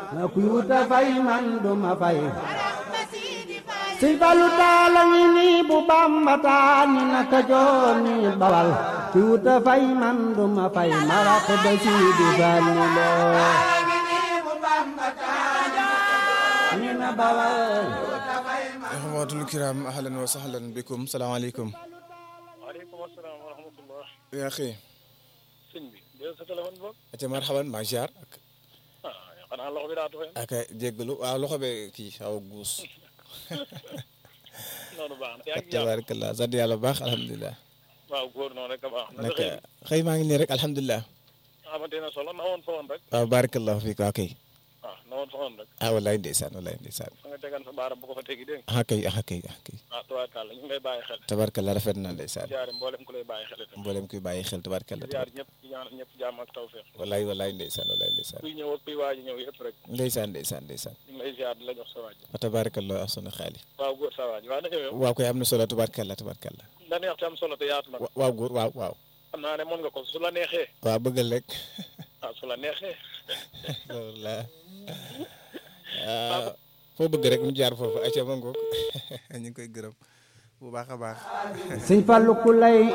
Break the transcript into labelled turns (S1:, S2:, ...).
S1: kuy wuta fay man duma fay sëñ Fallu taala ngi nii bu Bamba taal ni naka joor ni bawal kuy wuta fay man duma fay maraq ba Sidi Fallu loo ni na bawal
S2: axwatul kiram ahlan wa sahlan bikum salaamaaleykum
S3: waaleykum asalaam wa rahmatullah
S2: yaa xëy
S3: sëñ bi dee sa téléphone boobu
S2: aca marhaban maa jaar
S3: ah xanaa loxo bi daa tooy
S2: ak jéggalu waaw loxo be kii xaw a guus
S3: noonu baax na yaa ngi jàmm
S2: tabarakallah sant yàlla bu baax alhamdulilah
S3: waaw góor noonu rek a baax na
S2: naka xëy maa ngi nii rek alhamdulilah
S3: xamante ne solo na woon fa woon rek
S2: waaw barakallahu fiik waaw kay
S3: ah na woon fa woon rek
S2: ah wallaay ndeysaan wallaay ndeysaan
S3: fa nga tegan sa baaram bu ko fa tegi dégg nga
S2: ah kay ah kay ah kay
S3: ah tubaarkàlla ñu ngi lay bàyyi xel
S2: tabarakallah rafet na ndeysaan
S3: jaare mboolem ku lay bàyyi xel itam
S2: mboolem kuy bàyyi xel tabarakallah
S3: jaar ñëpp di ñaanal ñëpp jàmm ak tawfeex
S2: wallaay wallaay ndeysaan wallaay ndeysaan
S3: kuy ñëw ak kuy waaji ñëw yëpp rek
S2: ndeysaan ndeysaan ndeysaan
S3: ñu ngi lay ziar di la jox sa waaj
S2: wa tabarakallah ahsana xaali
S3: waaw góor sa waaj waaw na ñëw yow
S2: waaw koy am na solo tabarakallah tabarakallah
S3: la neex te am solo te yaatu na
S2: wa- waaw góor waaw waaw
S3: xam naa ne mën nga ko su la neexee
S2: waaw bëggal rek
S3: ah su la neexee
S2: loolu la ah foo bëgg rek mu jaar foofu acca ma ngoog ñu ngi koy gërëm bu baax a baax
S1: sëñ Fallu ku lay